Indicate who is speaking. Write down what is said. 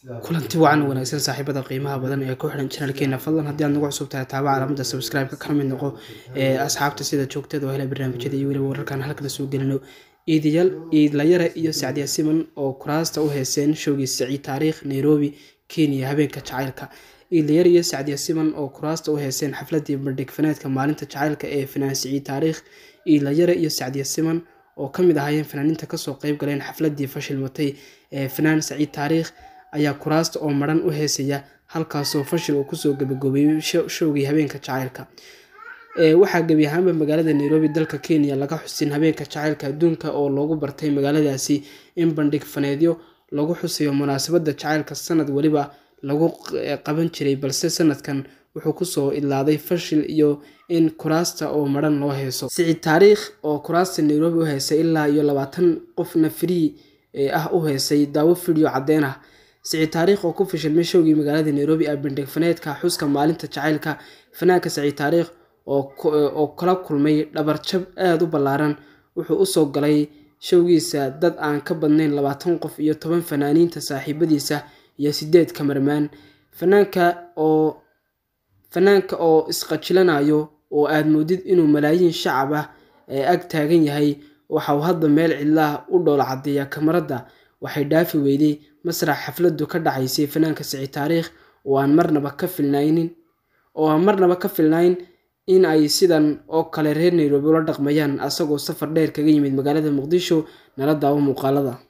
Speaker 1: kulanti wacan wanaagsan saaxiibada qiimaha badan ee ku xidhan janalkeena fadlan haddii aad nagu cusub tahay taaba calaamada subscribe-ka kana mid noqo ee asxaabta sida joogtada oo hela barnaamijyada iyo weliba wararkan halkana soo gelino iidayaal iidlayare iyo sacdiya siman oo kuraasta u heeseen showgii saciid taariikh nairobi kenya habeenka jacaylka iidlayare iyo sacdiya siman oo kuraasta u heeseen xafladii bandhig faneedka maalinta jacaylka ee fanaan saciid taariikh iidlayare iyo sacdiya siman oo kamid ahaayeen fanaaniinta kasoo qeyb galeen xafladii fashilmatay ee fanaan saciid taariikh ayaa kuraasta oo maran u heesaya halkaasoo fashil uu kusoo gabagoobeeyey showgii habeenka jacaylka waxaa gebi ahaanba magaalada nairobi dalka kenya laga xusin habeenka jacaylka adduunka oo loogu bartay magaaladaasi in bandhig faneedyo lagu xusayo munaasabada jacaylka sanad weliba lagu qaban jiray balse sanadkan wuxuu kusoo idlaaday fashil iyo in kuraasta oo maran loo heeso siciid taariikh oo kuraasta nairobi u heesay ilaa iyo labaatan qofna free ah u heesay daawo video cadeen ah siciid taariikh oo ku fashilmay showgii magaalada nairobi ee bandhig faneedka xuska maalinta jacaylka fanaanka saciid taariikh oo kala kulmay dhabarjab aada u ballaaran wuxuu usoo galay showgiisa dad aan ka badnayn labaatan qof iyo toban fanaaniinta saaxiibadiisa iyo sideed kamarmaan fanaanka oo fanaanka oo isqajilanayo oo aada moodid inuu malaayiin shacab ah ee ag taagan yahay waxauu hadda meel cidlaah u dhoola cadeeya kamarada waxay dhaafi weyday masrax xafladu ka dhacaysay fanaanka saciid taariikh oo aan marnaba ka filnaynin oo aan marnaba ka filnayn in ay sidan oo kale reer nairobi ula dhaqmayaan asagoo safar dheer kaga yimid magaalada muqdisho nala daawo muuqaalada